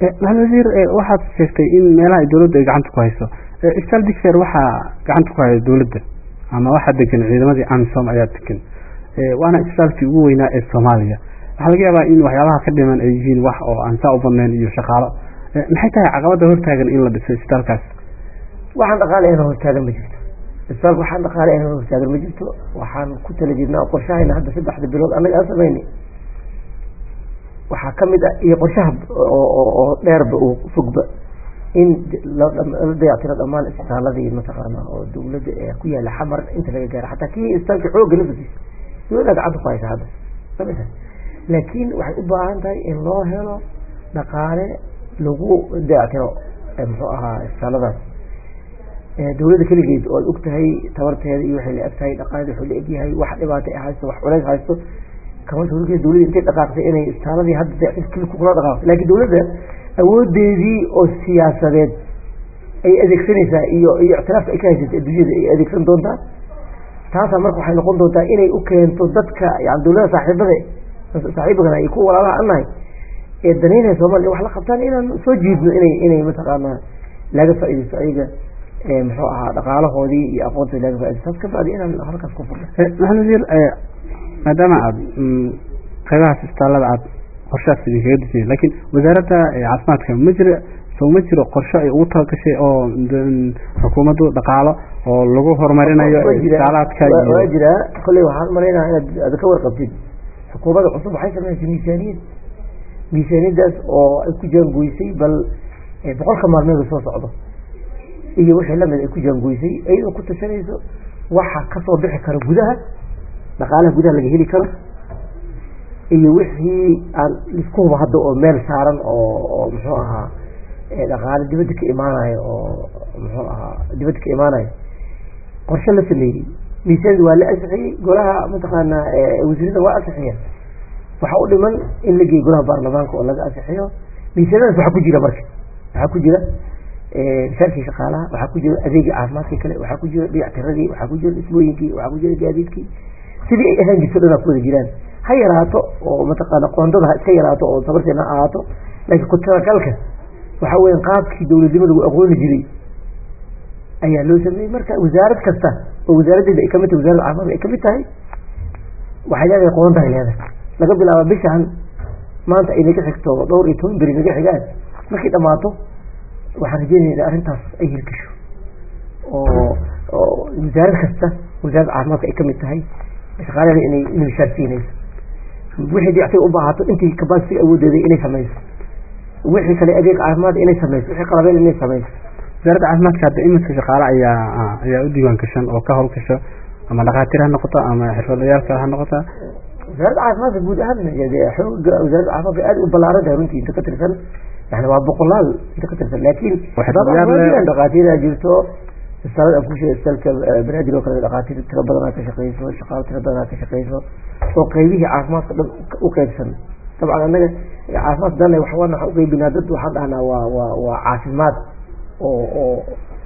maxamed wasiir waxaad sheegtay in meelaha ay dowladda ay gacanta ku hayso isbitaal digfer waxaa gacanta ku haya dowladda ama waxaa degan ciidamadii amisom ayaa degan waana isbitaalkii ugu weynaa ee soomaaliya waxaa laga yaabaa in waxyaabaha ka dhiman ay yihiin wax oo aan saa u badnayn iyo shaqaalo maxay tahay caqabada hortaagan in la dhiso isbitaalkaas waxaan dhaqaale ina hortaagan ma jirto isbitaalka waxaan dhaqaale ina hortaagan ma jirto waxaan ku tala jirnaa qorshahayna hadda saddexda bilood annaga aan sameynay waxaa kamid ah iyo qorshaha oo dheerba oo fogba in la dayactiro dhammaan isbitaaladii mataqaana oo dawladda ee ku yaala xamar inta laga gaaro xataa kii isbitaalka xooga lafasiis dawladda gacanta ku haysa hadda samita laakiin waxay u baahan tahay in loo helo dhaqaale lagu dayactiro muxuu ahaa isbitaaladaas dawladda keligeed oo ad og tahay tabarteeda iyo waxay la eg tahay dhaqaaleeda wuxuu la egyahay wax dhibaata ay haysto wax culays haysto kama dawladda dawladda intay dhaqaaqtay inay isbitaaladii hadda dayactir keli kula dhaqaaqto laakiin dawladda awoodeedii oo siyaasadeed ay adeegsanaysaa iyo iyo ictiraafka ay ka haysatay adduunyada ay adeegsan doontaa taasaa marka waxay noqon doontaa inay u keento dadka yani dawlada saaxiibada saaxiibagana iyo kuwa walaalaha annahay ee danaynaya soomaliya wax la qabtaan inaan soo jiidno inay inay mataqaanaa laga faaidaysto ayaga muxuu ahaa dhaqaalahoodii iyo aqoontoodi laga faidaysto taas ka bacdi inaan halkaas ku furno maxamed wasiir maadaama aad qaybahaas isbitaallada aad qorshahaas idinkaga disnay laakiin wasaaradda caafimaadka ma jira soo ma jiro qorsho ay ugu talagashay oo xukuumaddu dhaqaalo oo lagu horumarinayo isbitaalaadka waa jiraa kolley waxaan malaynaha inaad aad ka warqabtid xukuumadda cusub waxay sameysay miisaaniyad miisaaniyadaas oo ay ku jaangoysay bal boqolka maalmeed soo socdo iyo wixii lamid ay ku jaangoysay iyadoo ku tashanayso waxa kasoo bixi kara gudaha dhaqaalaha gudaha laga heli karo iyo wixii aan isku huba hadda oo meel saaran oo oo muxuu ahaa dhaqaale dibadda ka imaanayo oo muxuu ahaa dibadda ka imaanayo qorshe la sameeyey miisaanida waa la ansixiyey golaha mataqaanaa wasiirada waa ansixiya waxaa u dhiman in la geeyo golaha baarlamaanka oo laga ansixiyo miisaanadaas waxaa ku jira marka waxaa ku jira misaalkii shaqaalaha waxaa ku jira adeegii caafimaadka kale waxaa ku jira dayactiradii waxaa ku jira dhismooyinkii waxaa ku jira gaadiidkii sidii ay ahaan jirto dhanaa ku wada jiraan ha yaraato oo mataqaana qoondada ha iska yaraato oo sabarteena ha ahaato laakiin ku talagalka waxa weya qaabkii dawladnimo lagu aqooni jiray ayaa loo sameeyey marka wasaarad kasta oo wasaaraddeeda ay kamid tahay wasarada caafimaadka ay kamid tahay waxay leedahay qoondaay leedahay laga bilaaba bishaan maanta ay naga xigto dhowr iyo toban beri naga xigaan markay dhamaato waxaan rajeynaya in arrintaas ay hirgasho oo oo wasaarad kasta wasaaradda caafimaadka ay kamid tahay shaqaalaheeda inay inay mishaarsiinayso wixii dayactir u baahato intii capacity awoodeeda inay samayso wixii kale adeeg caafimaad inay samayso wixii qalabeen inay samayso wasaaradda caafimaadka hadda iminka shaqaale ayaa ayaa u diiwaan gashan oo ka howlgasho ama dhakhaatiir ha noqoto ama xirfadlayaal kale ha noqota wasaaradda caafimaadka guud ahaan xooga wasaaradda caafimaadka aad u ballaaran tahay runtii inta ka tirsan yani waa boqolaal inta ka tirsan laakiin dhakhaatiiraa jirto isbitaalada aan ku sheegay isbitaalka banaadir oo kale dhakhaatiir tiro badanaa ka shaqeyso shaqaalo tiro badanaa ka shaqeyso oo qeybihii caafimaadka dhan u qeybsan dabcan annaga caafimaad dale waxaan waxaan uqeybinaa dad waxaan dhahnaa waa waa waa caafimaad oo oo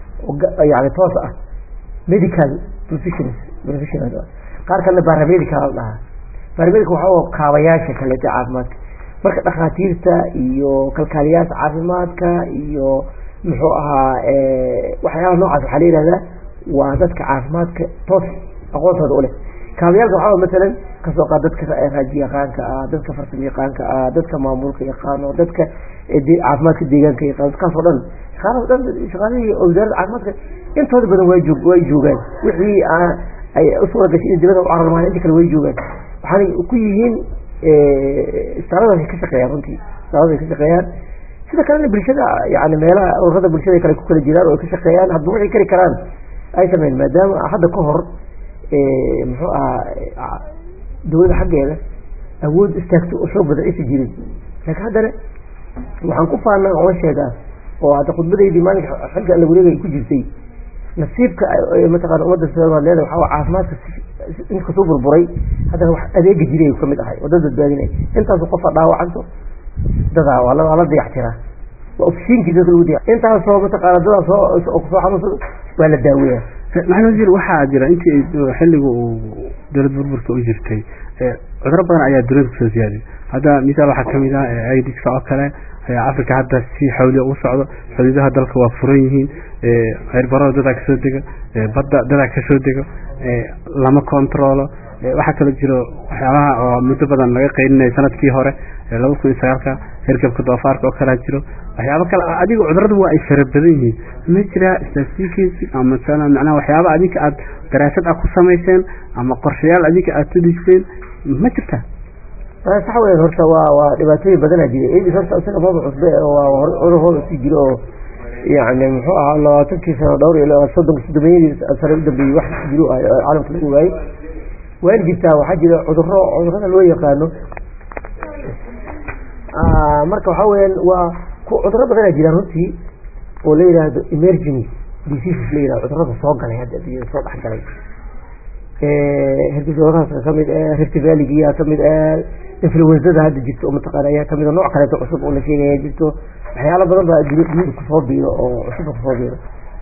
yani toos ah medical professionals professionals qaar kalena baramedical la dhahaa baramedical waxaa kaabayaasha kaleeta caafimaadka marka dhakhaatiirta iyo kalkaaliyaasha caafimaadka iyo muxuu ahaa waxyaalaha noocaas waxaa la yihahdaa waa dadka caafimaadka toos aqoontooda u leh kaabayaalka waxaa masalan kasoo qaad dadka raaji yaqaanka ah dadka farsamo yaqaanka ah dadka maamulka yaqaano dadka caafimaadka deegaanka yaqaano dadkaas oo dhan shaqaalaha dhan shaqaalihii wasaaradda caafimaadka intooda badan way joog way joogaan wixii ay usuura gashay in dibada u cararmaan inta kale way joogaan waxaanay ku yihiin istaaladaas ka shaqeeyaan runtii istaalada ka shaqeeyaan sida kalena bulshada yani meelaha ururada bulshada kale ku kala jiraan oo ay ka shaqeeyaan hadba waxay kari karaan ay sameyn maadaama hadda ka hor muxuu ahaa dawladda xaggeeda awood istaagto oo xoog badan aysa jirin laakiin haddana waxaan ku faanaa oga sheegaa oo hadda khudbadaydii maalinka xilka alla wareegay ku jirtay nasiibka mataqana ummadda soomaaliyeed waxaa caafimaadka inkasuu burburay haddana wax adeega jiray kamid ahay oo dad badbaadinay intaasu qofa dhaawacanto dadaa waa la dayactiraa waa ofishiinkii dadka lagu daya intaasoo mataqaana dadaa soo kusoo xanuunsado waa la daaweeyaa maxamed wasiir waxaa jira intii xilliga uu dowlad burburka u jirtay cuduro badan ayaa duniyada kusoo ziyaaday hadda misaal waxaa kamid ah aidiska oo kale africa hadda si xawliya ugu socdo xuduudaha dalka waa furan yihiin ceerbarada dadaa kasoo dego badda dadaa kasoo dego lama controlo waxaa kaloo jiro waxyaabaha oo muddo badan laga qeyninayo sanadkii hore laba kun iyo sagaalka hergebka doofaarka oo kalaa jiro waxyaabo kale adiga cuduradu waa ay fara badan yihiin ma jiraa statistics ama macnaha waxyaaba adinka aad daraasad ah ku samayseen ama qorshayaal adinka aad tudiseen ma jirtaa sax weyan horta waa waa dhibaatooyin badanaa jira aids horta isaga maba cusbe waa cudur hor usii jiro oo yani muxuu ahaa labaatankii sano dhowr iyo soddon sodomeeyadii sano u dambeeyey wax jiro caalamka lagu waayey waan jirtaa waxaa jira cuduro cudurada loo yaqaano marka waxaa weyaan waa cuduro badanaa jiraan runtii oo la yidhaahdo emerging diseases la yihahdo cudurada soo galay hadda adduunyada soo dhex galay hergabdoorahaas kamid rift valleygiyaa kamid influenzada hadda jirto oo mataqaana ayaa kamid nooc kaleeto cusub oo la sheegaya jirto waxyaalo badan baa dunida kusoo biiro oo cusubba kusoo biiro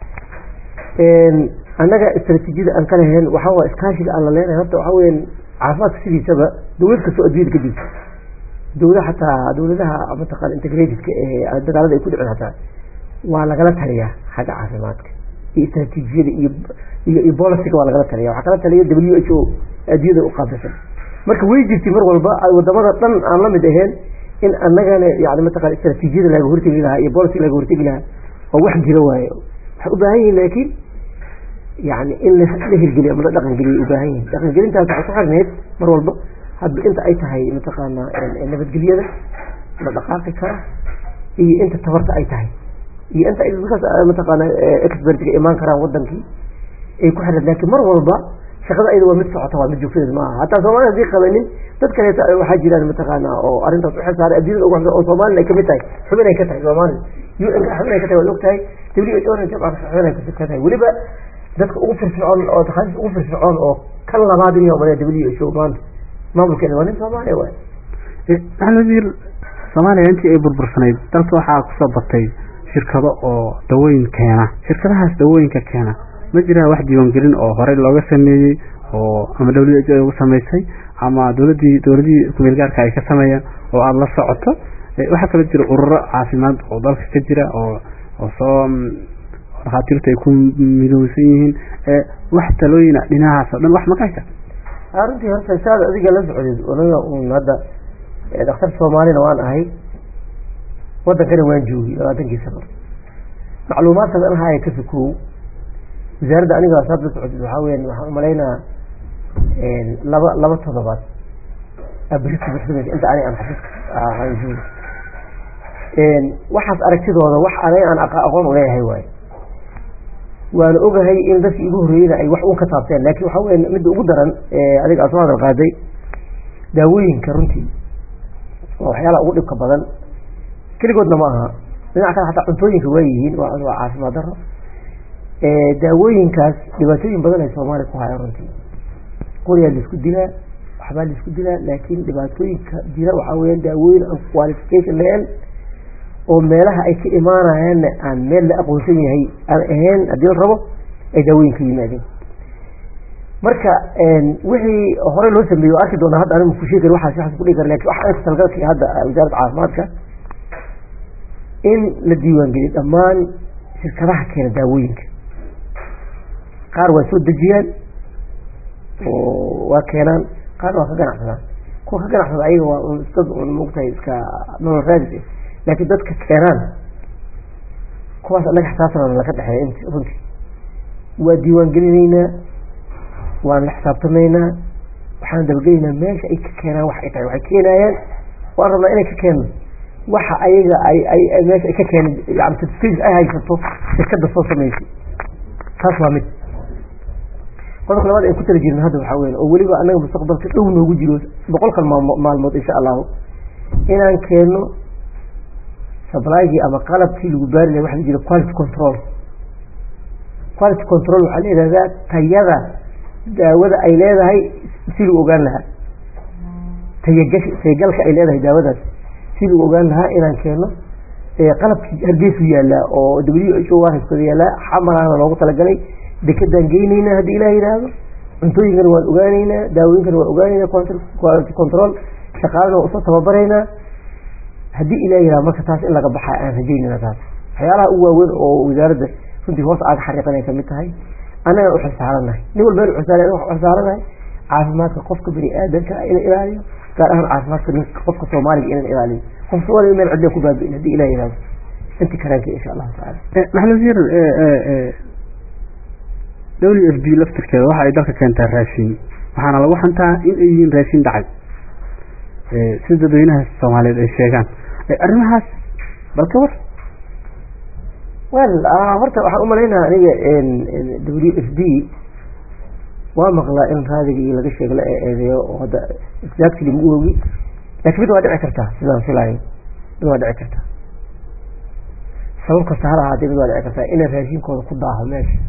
annaga istraatiijiyada aan ka lahayn waxaa waa iskaashiga aan la leenahay horta waxaa weyan caafimaadka sidiisaba dawlad kastoo adduunyada ka jirto dawlad xataa dawladaha mataqana integratedka ee dagaalada ay ku dhicin hataa waa lagala taliyaa xagga caafimaadka iyo istraatiijiyada iyo iyo iyo boliciga waa lagala taliya waxaa kala taliya w h o adduunyada u qaabilsan marka way jirtay mar walba wadamada dhan aan la mid ahayn in annagana yani mataqana istraatiijiyada laga hortegi lahaa iyo boliciga laga hortegi lahaa oo wax jiro waaye waxay u baahan yihin laakiin yani in la hirgeliyo ama la dhaqan geliyo ubaahan yihin dhaqangelintaas waxay ku xirneyd mar walba hadba inta ay tahay mataqaana nabadgelyada la dhaqaaqi kara iyo inta tabarta ay tahay iyo inta dadkaas mataqaana expertga imaan karaan wadankii ay ku xirneed lakin mar walba shaqada ayada waa mid socota waa mid joogtadeed maaha hataa soomaalida hadii qabanin dad kaleeto waxaa jiraan mataqaana oo arrintaas u xilsaaray adduunyada ugu oo soomaalina ay kamid tahay xubin ay ka tahay soomaalida u n xubin ay ka tahay waad og tahay w h o xubin ay ka tahay weliba dadka ugu firfircoon oo takhasis ugu firfircoon oo kan labaad in yomale w h o maanta maamulkeeda waa nin soomaaliya waay maxamed soomaaliya intii ay burbursanayd dalka waxaa kusoo batay shirkado oo dawooyin keena shirkadahaas dawooyinka keena ma jiraa wax diiwaangelin oo horey looga sameeyey oo ama w h o ugu samaysay ama dowladii dowladihii kumeel gaarka ay ka sameeyeen oo aada la socoto waxaa kaloo jira ururo caafimaad oo dalka ka jira oo oo soo dhakhaatiirtu ay ku midowsan yihiin wax talooyina dhinahaas oo dhan wax maka haysa runtii horta saad adiga la socdeed anaga un hadda dhakhtar soomaalina waan ahay wadankana waan joogay labaatankii sano macluumaadkaas an haya ka sokow wasaaradda aniga saad la socdeed waxaa weyan waxaan umalaynaa laba laba todobaad abriska buxsamaysa inta ani aan xafiiska aan joogo waxaas aragtidooda wax aniga aan aqoon uleeyahay waaye waana ogahay in dadkii igu horreeyeyna ay wax un ka taabteen laakin waxaa weya midda ugu daran adiga aad soo hadal qaaday daawooyinka runtii waa waxyaalaha ugu dhibka badan keligoodna ma aha dhinac kale hataa cuntooyinka waa yihiin waa waa caafimaad daro daawooyinkaas dhibaatooyin badan ay soomaaliya ku hayaan runtii qoriyaa laisku dilaa waxbaa laisku dilaa laakiin dhibaatooyinka jira waxaa weeyaan daawooyin aan qualification lahayn oo meelaha ay ka imaanayaanna aan meel la aqoonsan yahay aan ahayn haddii la rabo ay daawooyinka yimaadeen marka wixii hore loo sameeyey o arki doonaa hadda anigu kusheegi kar waxaas waxaas kudhigi kara lakin waxa talgalkii hadda wasaaradda caafimaadka in la diiwaangeliyo dhammaan shirkadaha keena daawooyinka qaar waa soo dejiyaan oo waa keenaan qaarna waa ka ganacsadaan kuwa ka ganacsada ayaga waa dad un maogtahay iska nolol raadis laakiin dadka keenaan kuwaas annaga xisaabtana laka dhexeeya int runtii waa diiwaan gelinaynaa waan la xisaabtamaynaa waxaan dabagelaynaa meesha ay ka keenaan wax ay tahay waxay keenayaan waan rabnaa inay ka keeno waxa ayaga ay ay meesha ay ka keeneen yani certificate ay haysato shirkada soo samaysay taas waa mid qodobka labaad ay ku tala jirin hadda waxaa weyan oo weliba annaga mustaqbalka dhow noogu jiro boqolkan maalmood insha allahu inaan keeno sablaygii ama qalabkii lagu baari lahay waxa la jira quality control quality control waxaa la yidhahdaa tayada daawada ay leedahay si lagu ogaan lahaa tayagash tayagalka ay leedahay daawadaas si lagu ogaan lahaa inaan keeno qalabkii hargeysu yaallaa oo w h o warhaskooda yaallaa xamalaana loogu talagalay dekedaan geyneynaa haddii ilah yidhaahdo cuntooyinkana waan ogaaneynaa daawooyinkana waan ogaaneynaa quality control shaqaalana waan usoo tababaraynaa haddii ilaah yiraha marka taas in laga baxa aan rajaynana taas waxyaalaha ugu waaweyn oo wasaaradda runtii hoos aaga xariiqanay kamid tahay annaga u xilsaaranahay nin walba u xilsaaranahay caafimaadka qofka bani aadamka in ilaaliyo gaar ahaan caafimaadka ninka qofka soomaaliga inaan ilaaliyo qof soomaaliga meel cidla ku baabi'in haddii ilah yirahdo inti karaanka insha allahu tacaala maxamed wasiir w f b laftirkeeda waxa ay dalka keentaa raashin waxaana lagu xantaa in ay yihiin raashin dhacay si dadweynaha soomaaliyeed ay sheegaan arrimahaas bal ka war wel horta waxaan umalaynaa aniga w f b waa maqlaa in raadigii laga sheego la eedeeyo oo hadda exactly ma ogi laakiin mid waa dhici kartaa sidaan filayo mid waa dhici kartaa sabab kasta hal ahaatee mid waa dhici kartaa inay raashinkooda ku daaho meesha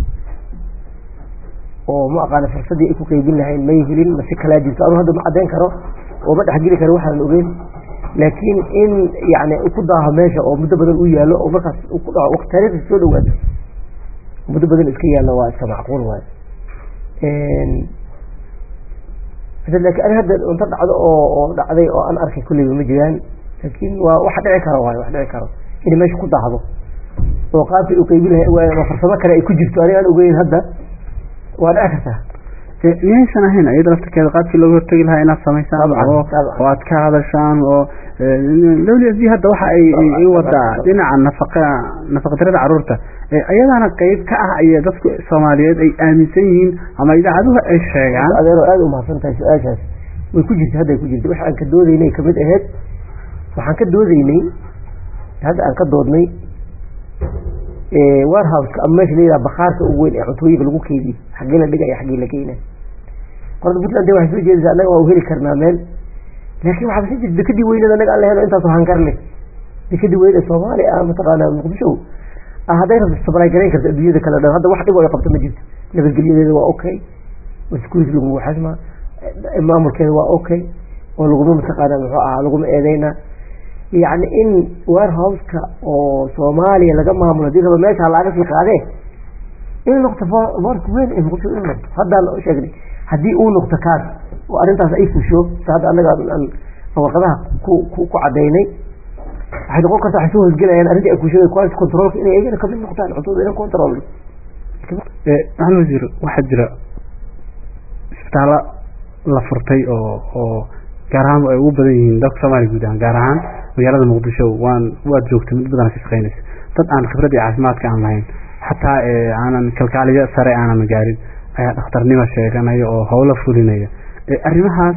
oo ma aqaana fursadii ay ku qeybin lahayn may helin mase kalaa jirto anu hadda ma caddayn karo oo ma dhexgeli karo waxaan ogeyn laakiin in yani ku daaho meesha oo muddo badan u yaallo oo markaas ku dhaco waqti taariikhda soo dhawaato muddo badan iska yaallo waa iska macquul waayo laakiin ani hadda unta dhacdo oo oo dhacday oo aan arkay kulleyba ma jiraan laakiin waa wax dhici karo waayo wax dhici karo inay meesha ku daahdo oo qaabkii u qeybin lahay ama farsamo kale ay ku jirto aniga aan ogeyn hadda waa dhici kartaa miyaysan ahayn iyada laftirkeeda qaabkii looga hortegi lahaa inaad samaysaan oo oo aad ka hadashaan oo w s d hadda waxa ay wadaa dhinaca nafaqa nafaqadarada caruurta iyadaana qeyb ka ah ay dadku soomaaliyeed ay aaminsan yihiin ama idaacaduhu ay sheegaan adeero aada umahadsan tahay su-aashaas way ku jirta hadday ku jirta waxa aan ka doodaynay kamid aheyd waxaan ka doodaynay hadda aan ka doodnay warhouseka ama meesha layidhaha bakaarka ugu weyn ee cuntooyinka lagu keydiyo xaggee la dhigaya xaggee la geyna qorada puntland de waxay soo jeedaysaa annaga waa u heli karnaa meel laakiin waxaa si jirta dekadii weynada annaga aan la helo intaasoo hankar leh dekadii weyn ee soomaaliya ah mataqaana muqdisho ah hadday rabto sabray garayn karto adduunyada kale dhan hadda wax dhib oo ay qabto ma jirto nabadgelyadeeda waa okay security laguma xasma maamulkeeda waa okay oo laguma mataqaana muxuu ahaa laguma eedeyna yacni in warehouseka oo soomaaliya laga maamulo hadii raba meesha laga sii qaadee in noqto boorka weyn ee muqdisho in noqto haddaan u sheegnay haddii uu noqto kaas oo arrintaas ay fusho sa hadda annaga aan warqadaha ku ku ku cadaynay waxay noqon kartaa waxay soo hosgelayaan arrintii ay fushada quality controlka inay iyagana kamid noqdaan cuntooda inay control maxamed wasiir waxaa jira isbitaallo la furtay oo oo gaar ahaan ay ugu badan yihiin dalka soomaaliya guud ahaan gaar ahaan magaalada muqdisho waan waad joogtay mid badan ka shaqeynaysa dad aan khibrad iyo caafimaadka aan lahayn xataa aanan kalkaaliyo sare aanan gaarin ayaa dhakhtarnimo sheeganaya oo howlo fulinaya arrimahaas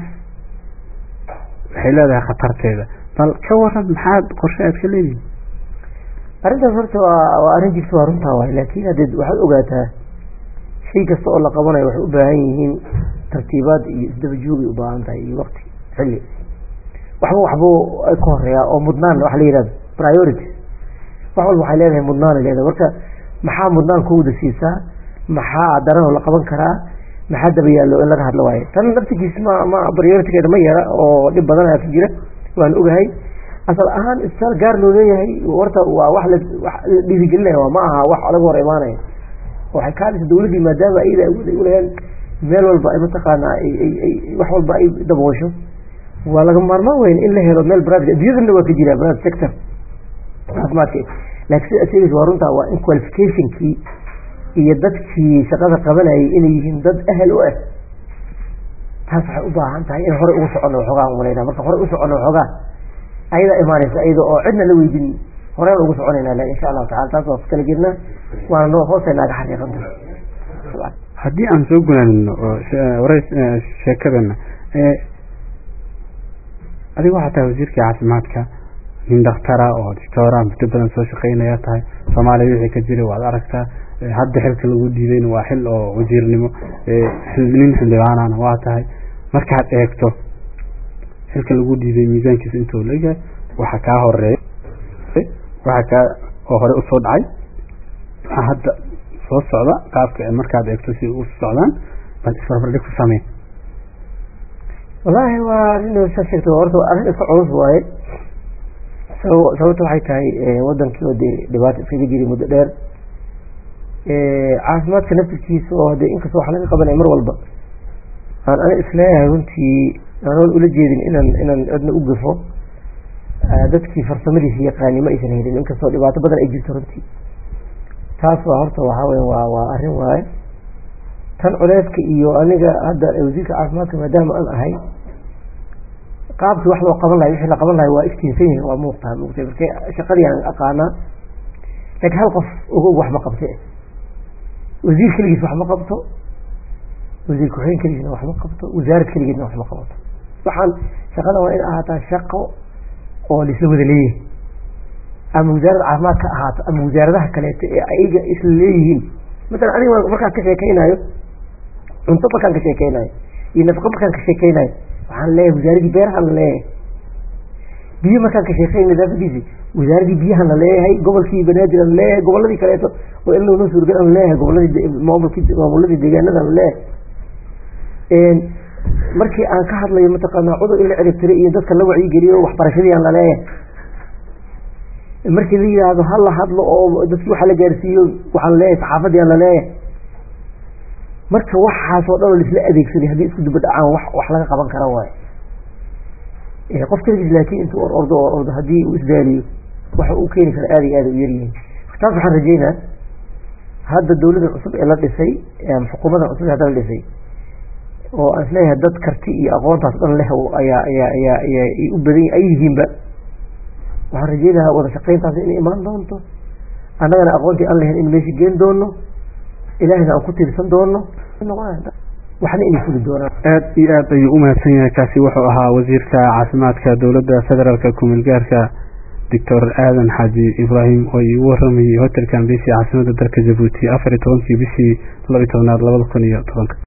waxay leedahay khatarteeda bal ka waran maxaad qorshe aad ka leedihin arrintaas horta waa waa arrin jirta waa runtaa waay laakiin haddee waxaad ogaataa shay kasta oo la qabanayo waxay u baahan yihiin tartiibaad iyo isdaba joogay u baahan tahay iyo waqti xilli waxba waxbuu ka horeeyaa oo mudnaan waxa la yihahdo priority wax walba waxay leedahay mudnaan ay leedahay marka maxaa mudnaan kowda siisaa maxaa daranoo la qaban karaa maxaa daba yaallo in laga hadlo waayo tan naftigiis ma ma prioritigeeda ma yara oo dhib badan ayaa ku jira waan ogahay asal ahaan isbitaal gaar loo leeyahay horta waa wax la wax la dhiirigelinaya waa ma aha wax laga hor imaanaya waxay kaalisa dawladdii maadaama iyada awood ay uleeyaan meel walba ay mataqaanaa ay ay ay wax walba ay daboosho waa laga maarmaan weyn in la helo meel private adduunyadana waa ka jira private sector caafimaadka laakiin sida sheegaysa waa runtaa waa in qualificationkii iyo dadkii shaqada qabanayay inay yihiin dad ahel u ah taas waxay u baahan tahay in horey ugu socono waxoogaa malayna marka horey u socono waxoogaa ayadaa imaanaysa iyada oo cidna la weydin horeen ugu soconayna la insha allahu tacala taas waa ku kala jirna waana noo hoosay naaga xaqiiqanta haddii aan soo gunaanino oo wareys sheekadana adiga waxaa tahay wasiirkii caafimaadka nin dakhtara oo doctora muddo badan soo shaqeynaya tahay soomaaliya wixii ka jiray waad aragtaa hadda xilka lagu dhiidayna waa xil oo wasiirnimo nin xildhibaanana waa tahay markaad eegto xilka lagu dhiiday miisaankiisa intuu leeyahay waxa kaa horeeya waxa kaa oo hore usoo dhacay waxa hadda soo socda qaabka markaad eegto si u socdaan bal isbarbardhig ku samee wallaahi waa arrin sa sheegto horta arrin iska culus waaye sababta waxay tahay wadankii oo dee dhibaato iskaga jiray muddo dheer caafimaadka naftirkiisa oo hadee inkastoo wax laga qabanaya mar walba aan ana isleeyahay runtii aanan ula jeedin inaan inaan cidna u gafo dadkii farsamadiisa yaqaani ma aysan helin inkastoo dhibaato badan ay jirto runtii taas waa horta waxaa weya waa waa arrin waaye tan culeyska iyo aniga hadda wasiirka caafimaadka maadaama aan ahay qaabkii wax loo qaban lahay wixii la qaban lahay waa iftiinsan yihin waa muuqtaa muuqtay marka shaqadii aan aqaanaa laakiin hal qof ogow wax ma qabte wasiir keligiis wax ma qabto wasiir ku-xigeen keligiisna wax ma qabto wasaarad keligeedna wax ma qabato waxaan shaqada waa in ahaataa shaqo oo laisla wada leeyahay ama wasaaradda caafimaad ka ahaato ama wasaaradaha kaleeto ee ayaga isla leeyihiin masalan aniga markaan ka sheekeynayo cunto markaan ka sheekeynayo iyo nafaqo markaan ka sheekeynayo waxaan leeyahay wasaaradii beerahan la leeyahay biyo markaan ka sheekey nadaafadiisi wasaaradii biyahan la leeyahay gobolkii banaadir la leeyahay goboladii kaleeto oo in loona suurgal la leeyahay goboladii maamulkii maamuladii deegaanada la leeyahay markii aan ka hadlayo mataqaanaa cudur in la ciribtiray iyo dadka la wacyigeliyo waxbarashadii aan la leeyahay markii la yidhaahdo ha la hadlo oo dadkii waxa la gaarsiiyo waxaan leeyahay saxaafadii aan la leeyahay marka waxaasoo dhan oo laisla adeegsaday haddii isku duba dhacaan wax wax laga qaban kara waayo qof keligiis laakiin intuu or ordo oo ordo haddii uu isdaaliyo waxa uu keeni kara aada iyo aada u yaryihiin taas waxaan rajeynaa hadda dawladda cusub ee la dhisay xukuumadda cusub ee hadda la dhisay oo aan isleeyahay dad karti iyo aqoontaas dhan leh ayaa ayaa ayaa ayaa u badan ay yihiinba waxaan rajeynahaa wada shaqayntaas inay imaan doonto annagana aqoontii aan lahayn in meesha geen doono ilaahayna aan ku tiirsan doono waxna inay fuli doonaan aad iyo aad ayuu umahadsan yahay kaasi wuxuu ahaa wasiirka caafimaadka dowladda federaalka kumilgaarka doctor aadan xaaji ibraahim oo iigu waramayay hotelkan bisi caasimada dalka jabuuti afar iyo tobankii bishii laba iyo tobnaad labada kun iyo tobanka